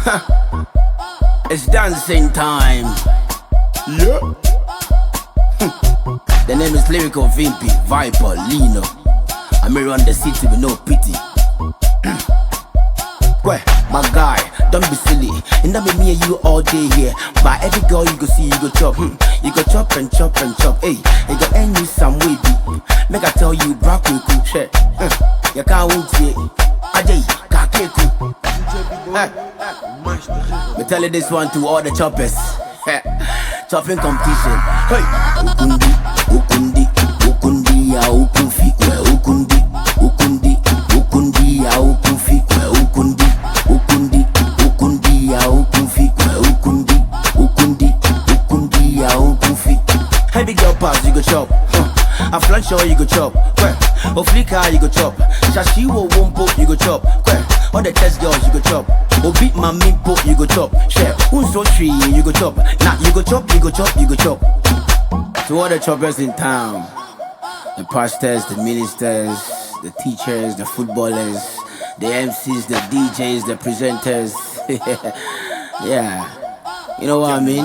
It's dancing time. Yeah. The name is Lyrical Vimpy, Viper, Lino. I'm around the city with no pity. Where, my guy, don't be silly. And that be me and you all day here. But every girl you go see, you go chop. Hmm. You go chop and chop and chop. Hey, you go end you some way. be. Make I tell you, brack we cool shit. Hmm. You can't wait here. Ajay, kake cool. Me tell you this one to all the choppers. Chopping competition. Hey, ukundi, ukundi, ukundi ya ukufi, we ukundi, ukundi, ukundi ya ukufi, we ukundi, ukundi, ukundi ya ukufi, we ukundi, ukundi, ukundi ya ukufi. Heavy girl pass, you go chop. Huh. A flank show, you go chop. Where? Oflika, you go chop. Shashi wo wompo, you go chop. Where? All the test girls, you go chop. Obi my po, you go chop. Share, unso tree, you go chop. Nah, you go chop, you go chop, you go chop. To all the choppers in town, the pastors, the ministers, the teachers, the footballers, the MCs, the DJs, the presenters. yeah, you know what I mean?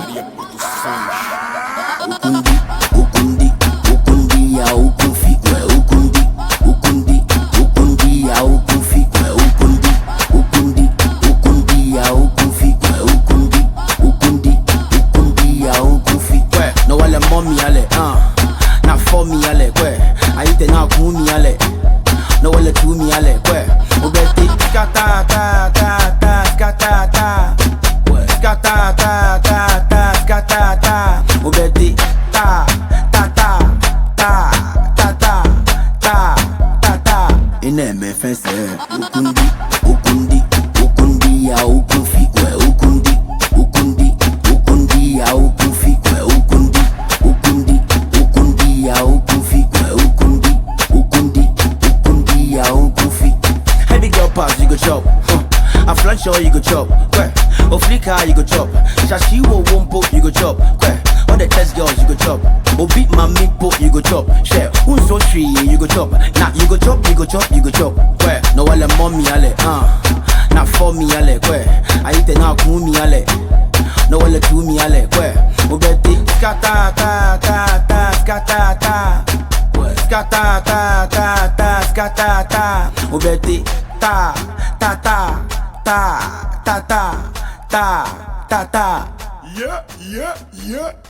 Ukundi, ukundi, ukundi ya ukufi, we ukundi, ukundi, ukundi ya ukufi, we ukundi, ukundi, ukundi ya ukufi, we ukundi, ukundi, ukundi ya ukufi. We, no wale mommy ale, uh, na for me ale, kwe, ayite na kumi ale, no wale to me ale, kwe, ubeti, skata ta ta ta, skata ta, we, skata ta ta ta, skata ta, ubeti, ta ta ta ta ta ta ta ta ta. Ine me fense, ukundi, ukundi, ukundi ya ukufi, we ukundi, ukundi, ukundi ya ukufi, we ukundi, ukundi, ukundi ya ukufi, we ukundi, ukundi, ukundi ya ukufi. Heavy girl pass, you go chop. Huh. A flank show, you go chop. Where? Oflika, you go chop. Shashi wo wompo, you go chop. Where? All the test girls, you go chop. Obi my po, you go chop. Share, unso tree, you go chop. Nah, you go chop, you go chop, you go chop. Where? No wale mommy ale, uh. Na for me ale, where? Ayite na kumi ale. No wale to me ale, where? Ubeti, skata ta ta ta, skata ta. Where? Skata ta ta ta, skata ta. Ubeti, ta ta ta ta ta ta ta ta ta. Yeah, yeah, yeah.